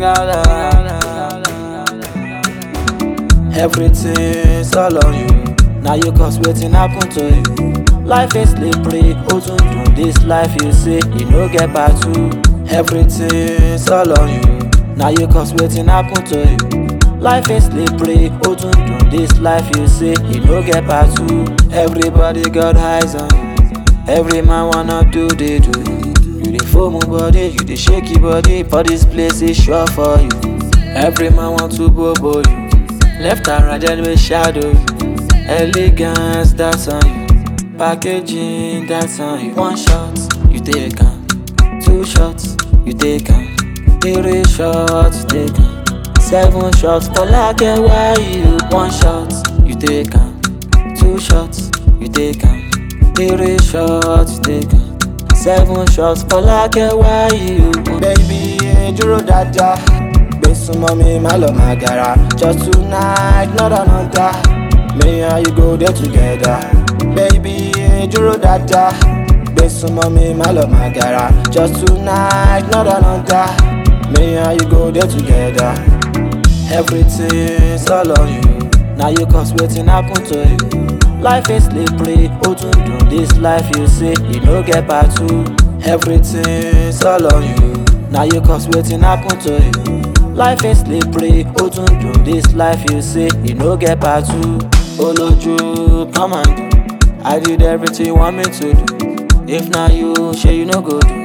Everything's all on you. Now you cause waiting happen to you. Life is slippery, Otun This life you say you no get back to. Everything's all on you. Now you cause waiting happen to you. Life is slippery, Otun This life you say you no get back to. Everybody got eyes on you. Every man wanna do they do. You dey foam body, you dey shake your body, for this place is sure for you. Every man want to bobo you. Left and right then we shadow you. Elegance that's on you. Packaging that's on you. One shot, you take am. Two shots, you take am. Three shots, you take am. Seven shots for like why you. One shot, you take am. Two shots, you take am. Three shots, you take am. Seven shots for like why you. Baby, dúró dáadáa. Gbé súnmọ́ mi, má lọ máa gara. Just tonight, not another. Me and you go there together. Baby, dúró dáadáa. Gbé súnmọ́ mi, má lọ máa gara. Just tonight, not another. Me and you go there together. Everything's all on you. Now you cause waiting happen to you. Life is slippery, Otun This life you say you no get back to. Everything's all on you. Now you cause waiting happen to you. Life is slippery, Otun This life you say you no get back to. Oloju, come and do. I did everything you want me to do. If not you, sure you no go do.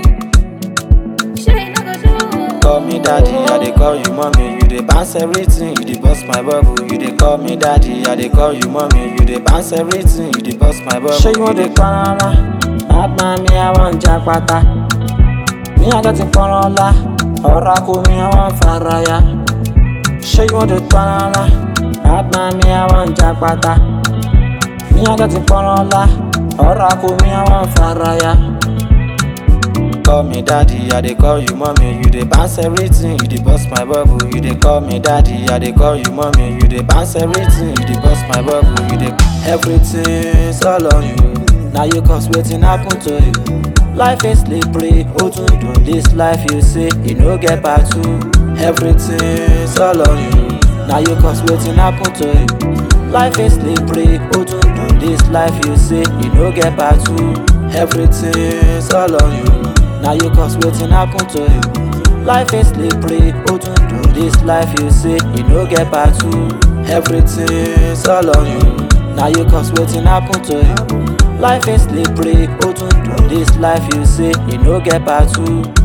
Call me daddy, I dey call you mommy. You dey bounce everything, you dey bust my bubble. You dey call me daddy, I dey call you mommy. You dey bounce everything, you dey bust my bubble. Ṣé you wan dey panala? Bad man me, I wan japa Me, I got it panala. Ọ̀rá kò mi, I wan faraya. Ṣé you wan dey panala? Bad man me, I wan japa Me, I got it panala. Ọ̀rá kò mi, I wan faraya. Call me daddy, I dey call you mommy. You dey bounce everything, you dey bust my bubble. You dey call me daddy, I dey call you mommy. You dey bounce everything, you dey bust my bubble. You dey everything's all on you. Now you cause waiting happen to you. Life is slippery, Otun This life you say you no get back to. Everything's all on you. Now you cause waiting happen to you. Life is slippery, Otun This life you say you no get back to. Everything's all on you. Now you cause waiting happen to you. Life is slippery, Otun This life you say you no get back to. Everything's all on you. Now you cause waiting happen to you. Life is slippery, Otun This life you say you no get back to.